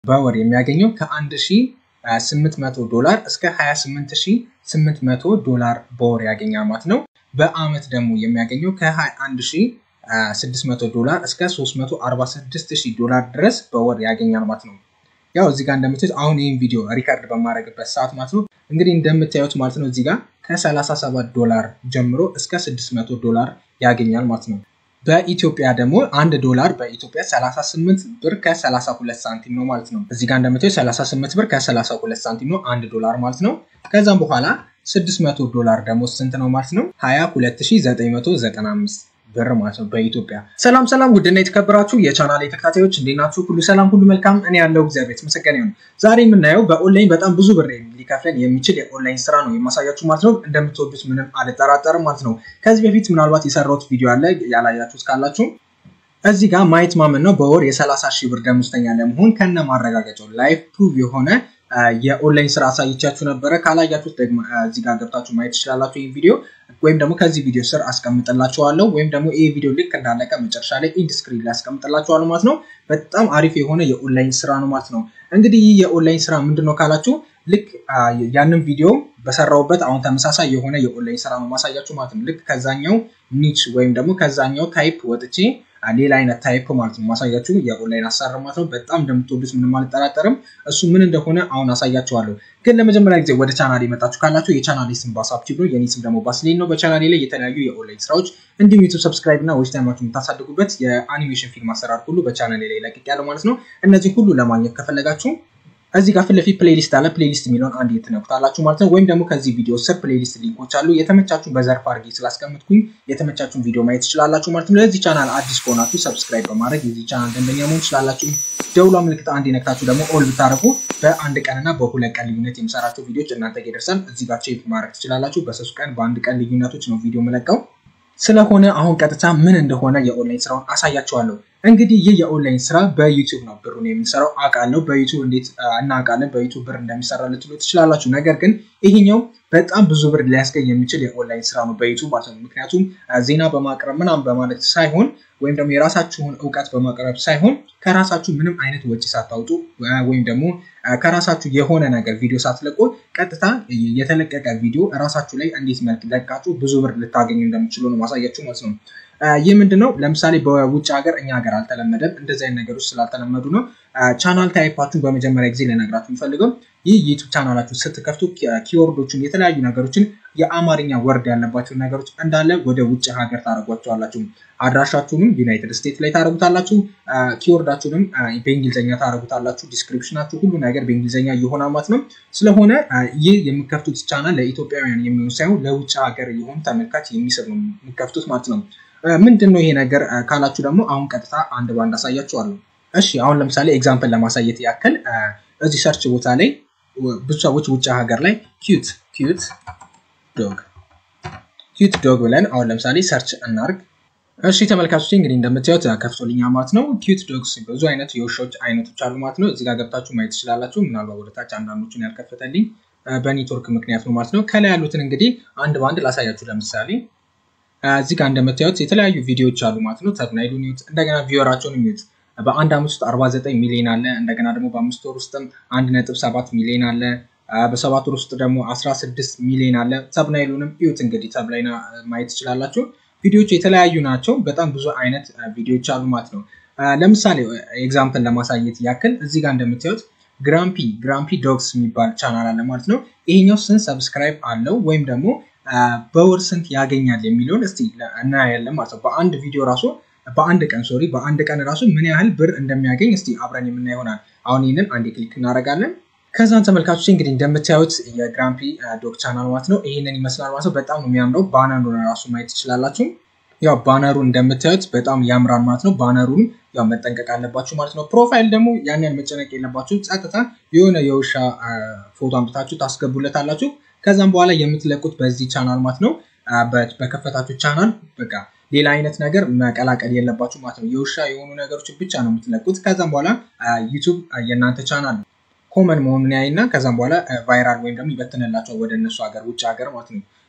በወር የሚያገኘው ከ1800 ዶላር እስከ 28800 ዶላር በወር ያገኛል ማለት ነው። በአመት ደግሞ የሚያገኘው ከ21600 ዶላር እስከ 346000 ዶላር ድረስ በወር ያገኛል ማለት ነው። ያው እዚህ ጋር እንደምታዩት አሁን ይህን ቪዲዮ ሪከርድ በማድረግበት ሰዓት ማለት ነው እንግዲህ እንደምታዩት ማለት ነው እዚህ ጋር ከ37 ዶላር ጀምሮ እስከ 600 ዶላር ያገኛል ማለት ነው። በኢትዮጵያ ደግሞ አንድ ዶላር በኢትዮጵያ 38 ብር ከ32 ሳንቲም ነው ማለት ነው። እዚህ ጋር እንደምታዩት 38 ብር ከ32 ሳንቲም ነው አንድ ዶላር ማለት ነው። ከዛም በኋላ 600 ዶላር ደግሞ ስንት ነው ማለት ነው? 22995 ብር ማለት ነው በኢትዮጵያ። ሰላም ሰላም፣ ውድና የተከበራችሁ የቻናል ተከታታዮች እንዴት ናችሁ? ሁሉ ሰላም፣ ሁሉ መልካም። እኔ ያለው እግዚአብሔር የተመሰገነ ይሁን። ዛሬ የምናየው በኦንላይን በጣም ብዙ ብር ሊከፍለን የሚችል የኦንላይን ስራ ነው የማሳያችሁ ማለት ነው። እንደምትወዱት ምንም አልጠራጠርም ማለት ነው። ከዚህ በፊት ምናልባት የሰራሁት ቪዲዮ አለ ያላያችሁት ካላችሁ እዚህ ጋር ማየት ማመን ነው። በወር የ30 ሺህ ብር ደሞዝተኛ ለመሆን ከነ ማረጋገጫው ላይፍ ፕሩቭ የሆነ የኦንላይን ስራ አሳይቻችሁ ነበረ። ካላያችሁት ደግሞ እዚህ ጋር ገብታችሁ ማየት ትችላላችሁ ይህ ቪዲዮ ወይም ደግሞ ከዚህ ቪዲዮ ስር አስቀምጥላችኋለሁ ወይም ደግሞ ይህ ቪዲዮ ልክ እንዳለቀ መጨረሻ ላይ ኢንድ ስክሪን ላይ አስቀምጥላችኋለሁ ማለት ነው። በጣም አሪፍ የሆነ የኦንላይን ስራ ነው ማለት ነው። እንግዲህ ይህ የኦንላይን ስራ ምንድን ነው ካላችሁ ልክ ያንን ቪዲዮ በሰራውበት አሁን ተመሳሳይ የሆነ የኦንላይን ስራ ነው ማሳያችሁ ማለት ነው። ልክ ከዛኛው ኒች ወይም ደግሞ ከዛኛው ታይፕ ወጥቼ ሌላ አይነት ታይፕ ማለት ነው ማሳያችሁ የኦንላይን አሰራር ማለት ነው። በጣም እንደምትወዱት ምንም አልጠራጠርም። እሱ ምን እንደሆነ አሁን አሳያችኋለሁ። ግን ለመጀመሪያ ጊዜ ወደ ቻናል የመጣችሁ ካላችሁ የቻናሌ ስም ባሳብቲቭ ነው፣ የኔ ስም ደግሞ ባስሌን ነው። በቻናሌ ላይ የተለያዩ የኦንላይን ስራዎች እንዲሁም ዩቱብ ሰብስክራይብ እና ዌች ታይማችሁ የምታሳድጉበት የአኒሜሽን ፊልም አሰራር ሁሉ በቻናሌ ላይ ለቅቅ ያለው ማለት ነው። እነዚህ ሁሉ ለማግኘት ከፈለጋችሁ እዚህ ጋር ፊት ለፊት ፕሌሊስት አለ። ፕሌሊስት የሚለውን አንድ ትነኩታላችሁ ማለት ነው። ወይም ደግሞ ከዚህ ቪዲዮ ስር ፕሌሊስት ሊንኮች አሉ። የተመቻችሁን በዘርፍ አድርጌ ስላስቀምጥኩኝ የተመቻችሁን ቪዲዮ ማየት ትችላላችሁ ማለት ነው። ለዚህ ቻናል አዲስ ከሆናችሁ ሰብስክራይብ በማድረግ የዚህ ቻናል ደንበኛ መሆን ትችላላችሁ። ደውሏ ምልክት አንድ የነክታችሁ ደግሞ ኦል ብታደርጉ በአንድ ቀንና በሁለት ቀን ልዩነት የምሰራቸው ቪዲዮዎች እናንተ ጋር ይደርሳል። እዚህ ጋር ቼክ ማድረግ ትችላላችሁ። በሶስት ቀን በአንድ ቀን ልዩነቶች ነው ቪዲዮ የምለቀው። ስለሆነ አሁን ቀጥታ ምን እንደሆነ የኦንላይን ስራውን አሳያችኋለሁ። እንግዲህ ይህ የኦንላይን ስራ በዩቲዩብ ነው ብሩን የምንሰራው አውቃለሁ። በዩቲዩብ እንዴት እናውቃለን በዩቲዩብ ብር እንደሚሰራ ልትሉ ትችላላችሁ። ነገር ግን ይሄኛው በጣም ብዙ ብር ሊያስገኝ የሚችል የኦንላይን ስራ ነው በዩቲዩብ ማለት ነው። ምክንያቱም ዜና በማቅረብ ምናምን በማለት ሳይሆን ወይም ደግሞ የራሳችሁን እውቀት በማቅረብ ሳይሆን ከራሳችሁ ምንም አይነት ወጪ ሳታውጡ ወይም ደግሞ ከራሳችሁ የሆነ ነገር ቪዲዮ ሳትለቁ ቀጥታ የተለቀቀ ቪዲዮ ራሳችሁ ላይ እንዴት መልክ ለቃችሁ ብዙ ብር ልታገኙ እንደምችሉ ነው ማሳያችሁ ማለት ነው። ይህ ምንድነው? ለምሳሌ በውጭ ሀገር እኛ ሀገር አልተለመደም። እንደዚህ አይነት ነገሮች ስላልተለመዱ ነው። ቻናል ታይፓችሁን በመጀመሪያ ጊዜ ልነግራችሁ የሚፈልገው ይህ ዩቱብ ቻናላችሁ ስትከፍቱ ኪወርዶችን፣ የተለያዩ ነገሮችን የአማርኛ ወርድ ያለባቸውን ነገሮች እንዳለ ወደ ውጭ ሀገር ታደርጓቸዋላችሁ። አድራሻችሁንም ዩናይትድ ስቴትስ ላይ ታደርጉታላችሁ። ኪወርዳችሁንም በእንግሊዝኛ ታደርጉታላችሁ። ዲስክሪፕሽናችሁ ሁሉ ነገር በእንግሊዝኛ እየሆነ ማለት ነው። ስለሆነ ይህ የምከፍቱት ቻናል ለኢትዮጵያውያን የሚሆን ሳይሆን ለውጭ ሀገር የሆኑ ተመልካች የሚስብ ነው የምከፍቱት ማለት ነው። ምንድን ነው ይሄ ነገር ካላችሁ ደግሞ አሁን ቀጥታ አንድ ባንድ አሳያችኋለሁ። እሺ አሁን ለምሳሌ ኤግዛምፕል ለማሳየት ያክል እዚህ ሰርች ቦታ ላይ ብዙ ሰዎች ውጭ ሀገር ላይ ኪዩት ኪዩት ዶግ ኪዩት ዶግ ብለን አሁን ለምሳሌ ሰርች እናርግ። እሺ ተመልካቾች እንግዲህ እንደምታዩት ከፍቶልኛ ማለት ነው። ኪዩት ዶግስ ብዙ አይነት የውሾች አይነቶች አሉ ማለት ነው። እዚህ ጋር ገብታችሁ ማየት ትችላላችሁ። ምናልባት ወደታች አንዳንዶቹን ያልከፈተልኝ በኔትወርክ ምክንያት ነው ማለት ነው። ከላይ ያሉትን እንግዲህ አንድ በአንድ ላሳያችሁ። ለምሳሌ እዚህ ጋር እንደምታዩት የተለያዩ ቪዲዮዎች አሉ ማለት ነው። ተብናይሉን ይዩት፣ እንደገና ቪወራቸውን ይዩት። በአንድ አመት ውስጥ 49 ሚሊዮን አለ። እንደገና ደግሞ በአምስት ወር ውስጥም 1.7 ሚሊዮን አለ። በሰባት ወር ውስጥ ደግሞ 16 ሚሊዮን አለ። ተብናይሉንም እዩት እንግዲህ ተብላይና ማየት ትችላላችሁ። ቪዲዮዎች የተለያዩ ናቸው። በጣም ብዙ አይነት ቪዲዮዎች አሉ ማለት ነው። ለምሳሌ ኤግዛምፕል ለማሳየት ያክል እዚህ ጋር እንደምታዩት ግራምፒ ግራምፒ ዶግስ የሚባል ቻናል አለ ማለት ነው። ይሄኛው ስንት ሰብስክራይብ አለው ወይም ደግሞ በወር ስንት ያገኛል የሚለውን እስቲ እናያለን ማለት ነው። በአንድ ቪዲዮ ራሱ በአንድ ቀን ሶሪ በአንድ ቀን ራሱ ምን ያህል ብር እንደሚያገኝ እስቲ አብረን የምናይ ይሆናል። አሁን ይህንን አንድ ክሊክ እናደርጋለን። ከዛን ተመልካቾች እንግዲህ እንደምታዩት የግራምፒ ዶግ ቻናል ማለት ነው ይህንን ይመስላል ማለት ነው። በጣም ነው የሚያምረው። ባነሩን ራሱ ማየት ትችላላችሁ። ያው ባነሩ እንደምታዩት በጣም ያምራል ማለት ነው። ባነሩን ያው መጠንቀቅ አለባችሁ ማለት ነው። ፕሮፋይል ደግሞ ያን ያህል መጨነቅ የለባችሁ። ጸጥታ የሆነ የውሻ ፎቶ አምጥታችሁ ታስገቡለታላችሁ። ከዛም በኋላ የምትለቁት በዚህ ቻናል ማለት ነው። በከፈታችሁ ቻናል በቃ ሌላ አይነት ነገር መቀላቀል የለባችሁ ማለት ነው። የውሻ የሆኑ ነገሮችን ብቻ ነው የምትለቁት። ከዛም በኋላ ዩቱብ የእናንተ ቻናል ኮመን መሆኑን ያይና ከዛም በኋላ ቫይራል ወይም ደግሞ ይበትንላቸው ወደ እነሱ ሀገር ውጭ ሀገር ማለት ነው።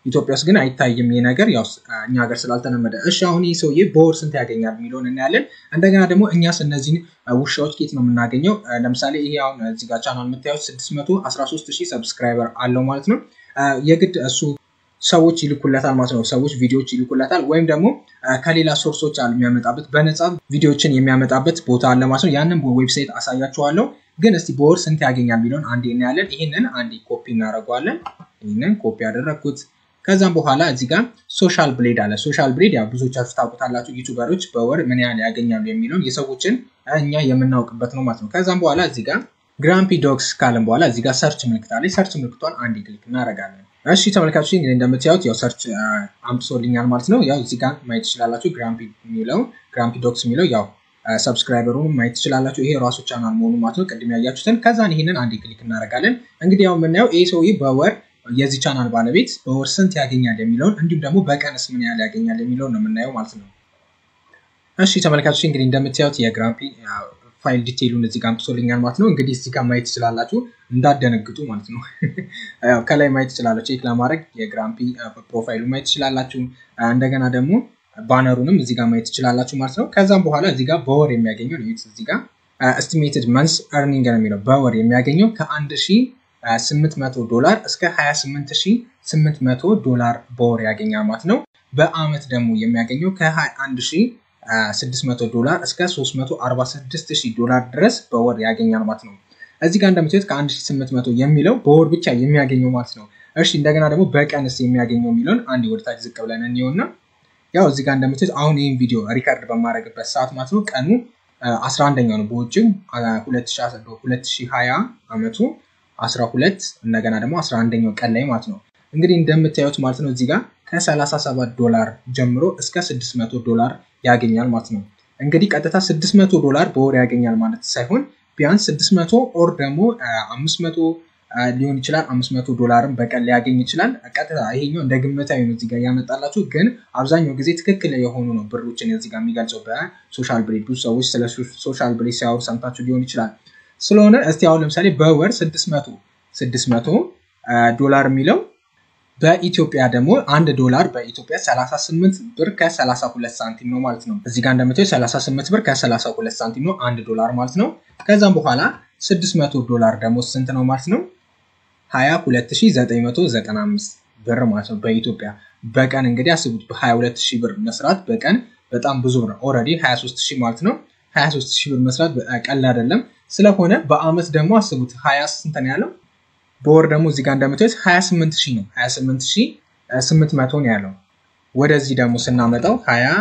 ኢትዮጵያ ውስጥ ግን አይታይም ይህ ነገር ያው እኛ ሀገር ስላልተለመደ። እሺ አሁን ይህ ሰውዬ በወር ስንት ያገኛል የሚለውን እናያለን። እንደገና ደግሞ እኛስ እነዚህን ውሻዎች ኬት ነው የምናገኘው? ለምሳሌ ይሄ አሁን እዚህ ጋር ቻናል የምታዩት 613 ሺህ ሰብስክራይበር አለው ማለት ነው። የግድ እሱ ሰዎች ይልኩለታል ማለት ነው። ሰዎች ቪዲዮዎች ይልኩለታል ወይም ደግሞ ከሌላ ሶርሶች አሉ የሚያመጣበት በነፃ ቪዲዮዎችን የሚያመጣበት ቦታ አለ ማለት ነው። ያንን ዌብሳይት አሳያችኋለሁ። ግን እስቲ በወር ስንት ያገኛል የሚለውን አንዴ እናያለን። ይህንን አንዴ ኮፒ እናደርገዋለን። ይህንን ኮፒ ያደረግኩት ከዛም በኋላ እዚህ ጋር ሶሻል ብሌድ አለ። ሶሻል ብሌድ ያው ብዙዎቻችሁ ታውቁታላችሁ። ዩቱበሮች በወር ምን ያህል ያገኛሉ የሚለውን የሰዎችን እኛ የምናውቅበት ነው ማለት ነው። ከዛም በኋላ እዚህ ጋር ግራምፒ ዶግስ ካለን በኋላ እዚህ ጋር ሰርች ምልክት አለ። ሰርች ምልክቷን አንድ ክሊክ እናደርጋለን። እሺ ተመልካቾች እንግዲህ እንደምታዩት ያው ሰርች አምጥቶልኛል ማለት ነው። ያው እዚህ ጋር ማየት ትችላላችሁ። ግራምፒ የሚለው ግራምፒ ዶግስ የሚለው ያው ሰብስክራይበሩን ማየት ትችላላችሁ። ይሄ ራሱ ቻናል መሆኑ ማለት ነው። ቅድም ያያችሁትን ከዛን ይህንን አንድ ክሊክ እናደርጋለን። እንግዲህ ያው የምናየው ይህ ሰውዬ በወር የዚህ ቻናል ባለቤት በወር ስንት ያገኛል የሚለውን እንዲሁም ደግሞ በቀንስ ምን ያህል ያገኛል የሚለውን ነው የምናየው ማለት ነው። እሺ ተመልካቾች እንግዲህ እንደምታዩት የግራምፒ ፋይል ዲቴይሉን እዚህ ጋር አምጥቶልኛል ማለት ነው። እንግዲህ እዚህ ጋር ማየት ትችላላችሁ፣ እንዳደነግጡ ማለት ነው። ከላይ ማየት ትችላላችሁ። ቼክ ለማድረግ የግራምፒ ፕሮፋይሉ ማየት ትችላላችሁ። እንደገና ደግሞ ባነሩንም እዚህ ጋር ማየት ትችላላችሁ ማለት ነው። ከዛም በኋላ እዚህ ጋር በወር የሚያገኘው እዚህ ጋር ኤስቲሜትድ መንስ እርኒንግ ነው የሚለው በወር የሚያገኘው ከአንድ ሺህ 800 ዶላር እስከ 28800 ዶላር በወር ያገኛል ማለት ነው። በአመት ደግሞ የሚያገኘው ከ21600 ዶላር እስከ 346000 ዶላር ድረስ በወር ያገኛል ማለት ነው። እዚህ ጋር እንደምታዩት ከ1800 የሚለው በወር ብቻ የሚያገኘው ማለት ነው። እሺ እንደገና ደግሞ በቀንስ የሚያገኘው የሚለውን አንድ ወደታች ዝቅ ብለን እንየውና ያው እዚህ ጋር እንደምታዩት አሁን ይህን ቪዲዮ ሪከርድ በማድረግበት ሰዓት ማለት ነው ቀኑ 11ኛው ነው በውጭም 2020 አመቱ 12 እንደገና ደግሞ 11ኛው ቀን ላይ ማለት ነው። እንግዲህ እንደምታዩት ማለት ነው እዚህ ጋር ከ37 ዶላር ጀምሮ እስከ 600 ዶላር ያገኛል ማለት ነው። እንግዲህ ቀጥታ 600 ዶላር በወር ያገኛል ማለት ሳይሆን ቢያንስ 600 ኦር ደግሞ 500 ሊሆን ይችላል 500 ዶላርም በቀን ሊያገኝ ይችላል። ቀጥታ ይሄኛው እንደ ግምታዊ ነው እዚጋ ያመጣላችሁ፣ ግን አብዛኛው ጊዜ ትክክል የሆኑ ነው ብሮችን እዚጋ የሚገልጸው በሶሻል ብሬድ። ብዙ ሰዎች ስለ ሶሻል ብሬድ ሲያወሩ ሰምታችሁ ሊሆን ይችላል። ስለሆነ እስቲ አሁን ለምሳሌ በወር 600 600 ዶላር የሚለው በኢትዮጵያ ደግሞ አንድ ዶላር በኢትዮጵያ 38 ብር ከ32 ሳንቲም ነው ማለት ነው። እዚህ ጋር እንደምታዩ 38 ብር ከ32 ሳንቲም ነው አንድ ዶላር ማለት ነው። ከዛም በኋላ 600 ዶላር ደግሞ ስንት ነው ማለት ነው? 22995 ብር ማለት ነው በኢትዮጵያ በቀን እንግዲህ አስቡት። በ22000 ብር መስራት በቀን በጣም ብዙ ብር ኦልሬዲ 23000 ማለት ነው። 23000 ብር መስራት ቀላል አይደለም። ስለሆነ በአመት ደግሞ አስቡት 20 ስንት ነው ያለው? በወር ደግሞ እዚህ ጋር እንደምታዩት 28 ሺህ ነው 28800 ነው ያለው። ወደዚህ ደግሞ ስናመጣው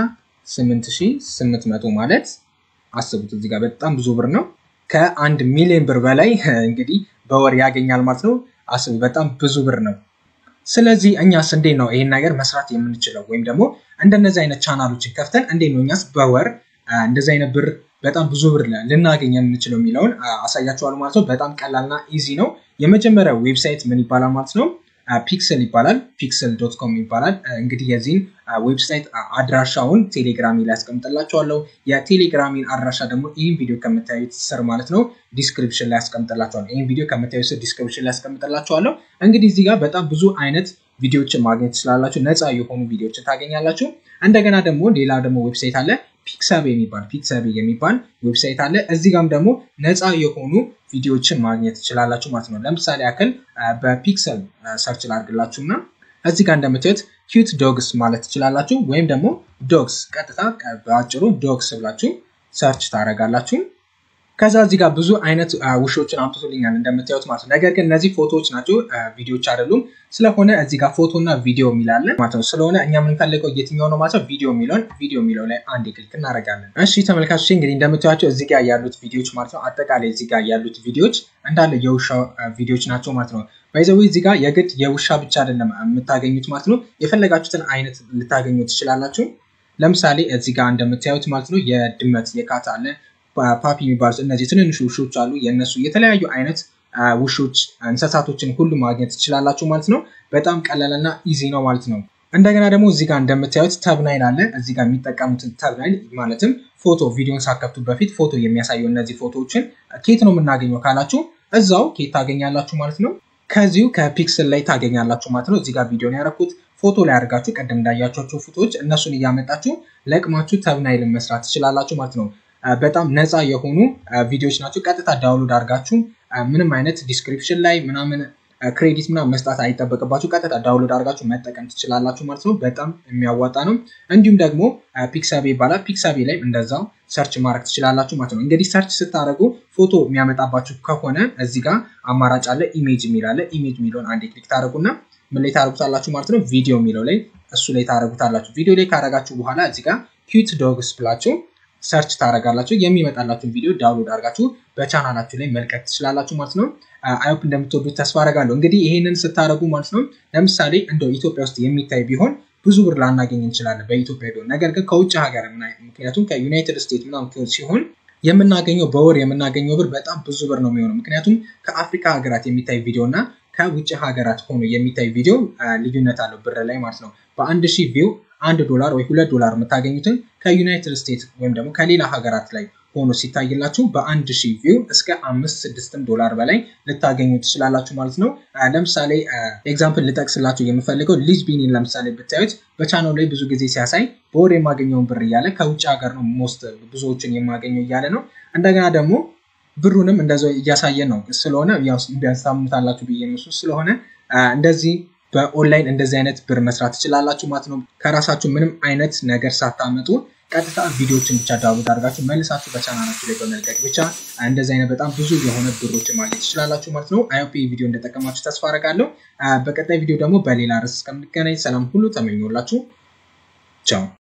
28800 ማለት አስቡት እዚህ ጋር በጣም ብዙ ብር ነው። ከአንድ ሚሊዮን ብር በላይ እንግዲህ በወር ያገኛል ማለት ነው። አስቡ በጣም ብዙ ብር ነው። ስለዚህ እኛስ እንዴት ነው ይህን ነገር መስራት የምንችለው? ወይም ደግሞ እንደነዚህ አይነት ቻናሎችን ከፍተን እንዴት ነው እኛስ በወር እንደዚህ አይነት ብር በጣም ብዙ ብር ልናገኝ የምንችለው የሚለውን አሳያችኋለሁ ማለት ነው። በጣም ቀላልና ኢዚ ነው። የመጀመሪያው ዌብሳይት ምን ይባላል ማለት ነው? ፒክስል ይባላል። ፒክስል ዶት ኮም ይባላል። እንግዲህ የዚህን ዌብሳይት አድራሻውን ቴሌግራሚ ላይ ያስቀምጥላችኋለሁ። የቴሌግራሚን አድራሻ ደግሞ ይህን ቪዲዮ ከምታዩት ስር ማለት ነው ዲስክሪፕሽን ላይ ያስቀምጥላችኋለሁ። ይህን ቪዲዮ ከምታዩት ስር ዲስክሪፕሽን ላይ ያስቀምጥላችኋለሁ። እንግዲህ እዚህ ጋር በጣም ብዙ አይነት ቪዲዮዎችን ማግኘት ትችላላችሁ። ነፃ የሆኑ ቪዲዮዎችን ታገኛላችሁ። እንደገና ደግሞ ሌላ ደግሞ ዌብሳይት አለ ፒክሳቤ የሚባል ፒክሳቤ የሚባል ዌብሳይት አለ። እዚህ ጋም ደግሞ ነፃ የሆኑ ቪዲዮዎችን ማግኘት ትችላላችሁ ማለት ነው። ለምሳሌ ያክል በፒክሰል ሰርች ላድርግላችሁ እና እዚህ ጋር እንደምታዩት ኪዩት ዶግስ ማለት ትችላላችሁ። ወይም ደግሞ ዶግስ ቀጥታ በአጭሩ ዶግስ ብላችሁ ሰርች ታደርጋላችሁ። ከዛ እዚህ ጋር ብዙ አይነት ውሾችን አምጥቶልኛል እንደምታዩት ማለት ነው። ነገር ግን እነዚህ ፎቶዎች ናቸው፣ ቪዲዮዎች አይደሉም። ስለሆነ እዚህ ጋር ፎቶ እና ቪዲዮ የሚላለን ማለት ነው። ስለሆነ እኛ የምንፈልገው የትኛው ነው ማለት ነው? ቪዲዮ የሚለውን ቪዲዮ የሚለው ላይ አንድ ክሊክ እናደርጋለን። እሺ ተመልካቾች እንግዲህ እንደምታዩቸው እዚህ ጋር ያሉት ቪዲዮዎች ማለት ነው። አጠቃላይ እዚህ ጋር ያሉት ቪዲዮዎች እንዳለ የውሻ ቪዲዮዎች ናቸው ማለት ነው። ባይዘዊ እዚህ ጋር የግድ የውሻ ብቻ አይደለም የምታገኙት ማለት ነው። የፈለጋችሁትን አይነት ልታገኙ ትችላላችሁ። ለምሳሌ እዚህ ጋር እንደምታዩት ማለት ነው የድመት የካት አለ ፓፒ የሚባሉት እነዚህ ትንንሽ ውሾች አሉ። የእነሱ የተለያዩ አይነት ውሾች እንስሳቶችን ሁሉ ማግኘት ትችላላችሁ ማለት ነው። በጣም ቀላልና ኢዚ ነው ማለት ነው። እንደገና ደግሞ እዚህ ጋር እንደምታዩት ተብናይል አለ። እዚህ ጋር የሚጠቀሙትን ተብናይል ማለትም ፎቶ ቪዲዮን ሳከፍቱ በፊት ፎቶ የሚያሳየው እነዚህ ፎቶዎችን ኬት ነው የምናገኘው ካላችሁ እዛው ኬት ታገኛላችሁ ማለት ነው። ከዚሁ ከፒክስል ላይ ታገኛላችሁ ማለት ነው። እዚህ ጋር ቪዲዮን ያደረኩት ፎቶ ላይ አድርጋችሁ ቀደም እንዳያቸቸው ፎቶዎች እነሱን እያመጣችሁ ለቅማችሁ ተብናይልን መስራት ትችላላችሁ ማለት ነው። በጣም ነፃ የሆኑ ቪዲዮዎች ናቸው። ቀጥታ ዳውንሎድ አድርጋችሁ ምንም አይነት ዲስክሪፕሽን ላይ ምናምን ክሬዲት ምናምን መስጣት አይጠበቅባችሁ። ቀጥታ ዳውንሎድ አድርጋችሁ መጠቀም ትችላላችሁ ማለት ነው። በጣም የሚያዋጣ ነው። እንዲሁም ደግሞ ፒክሳቤ ይባላል። ፒክሳቤ ላይ እንደዛው ሰርች ማድረግ ትችላላችሁ ማለት ነው። እንግዲህ ሰርች ስታደርጉ ፎቶ የሚያመጣባችሁ ከሆነ እዚህ ጋር አማራጭ አለ። ኢሜጅ የሚል አለ። ኢሜጅ የሚለውን አንዴ ክሊክ ታደርጉና ምን ላይ ታደርጉታላችሁ ማለት ነው። ቪዲዮ የሚለው ላይ እሱ ላይ ታደርጉታላችሁ። ቪዲዮ ላይ ካደረጋችሁ በኋላ እዚህ ጋር ኪዩት ዶግስ ብላችሁ ሰርች ታደርጋላችሁ። የሚመጣላችሁን ቪዲዮ ዳውንሎድ አድርጋችሁ በቻናላችሁ ላይ መልቀቅ ትችላላችሁ ማለት ነው። አይሆፕ እንደምትወዱት ተስፋ አደርጋለሁ። እንግዲህ ይሄንን ስታደርጉ ማለት ነው ለምሳሌ እንደው ኢትዮጵያ ውስጥ የሚታይ ቢሆን ብዙ ብር ላናገኝ እንችላለን በኢትዮጵያ ቢሆን። ነገር ግን ከውጭ ሀገር ምክንያቱም ከዩናይትድ ስቴትስ ምናምን ሲሆን የምናገኘው በወር የምናገኘው ብር በጣም ብዙ ብር ነው የሚሆነው። ምክንያቱም ከአፍሪካ ሀገራት የሚታይ ቪዲዮ እና ከውጭ ሀገራት ሆኖ የሚታይ ቪዲዮ ልዩነት አለው ብር ላይ ማለት ነው። በአንድ ሺህ ቪው አንድ ዶላር ወይ ሁለት ዶላር የምታገኙትን ከዩናይትድ ስቴትስ ወይም ደግሞ ከሌላ ሀገራት ላይ ሆኖ ሲታይላችሁ በአንድ ሺህ ቪው እስከ አምስት ስድስትም ዶላር በላይ ልታገኙ ትችላላችሁ ማለት ነው። ለምሳሌ ኤግዛምፕል ልጠቅስላችሁ የምፈልገው ሊዝ ቢኒን ለምሳሌ ብታዩት በቻናሉ ላይ ብዙ ጊዜ ሲያሳይ በወር የማገኘውን ብር እያለ ከውጭ ሀገር ነው ሞስት ብዙዎችን የማገኘው እያለ ነው። እንደገና ደግሞ ብሩንም እንደዛው እያሳየን ነው ስለሆነ ቢያንሳምታላችሁ ብዬ እሱ ስለሆነ እንደዚህ በኦንላይን እንደዚህ አይነት ብር መስራት ትችላላችሁ ማለት ነው። ከራሳችሁ ምንም አይነት ነገር ሳታመጡ ቀጥታ ቪዲዮዎችን ብቻ ዳውንሎድ አድርጋችሁ መልሳችሁ በቻናላችሁ ላይ በመልቀቅ ብቻ እንደዚህ አይነት በጣም ብዙ የሆነ ብሮችን ማግኘት ትችላላችሁ ማለት ነው። አይኦፒ ቪዲዮ እንደጠቀማችሁ ተስፋ አደርጋለሁ። በቀጣይ ቪዲዮ ደግሞ በሌላ ርዕስ እስከምንገናኝ ሰላም ሁሉ ተመኞላችሁ። ቻው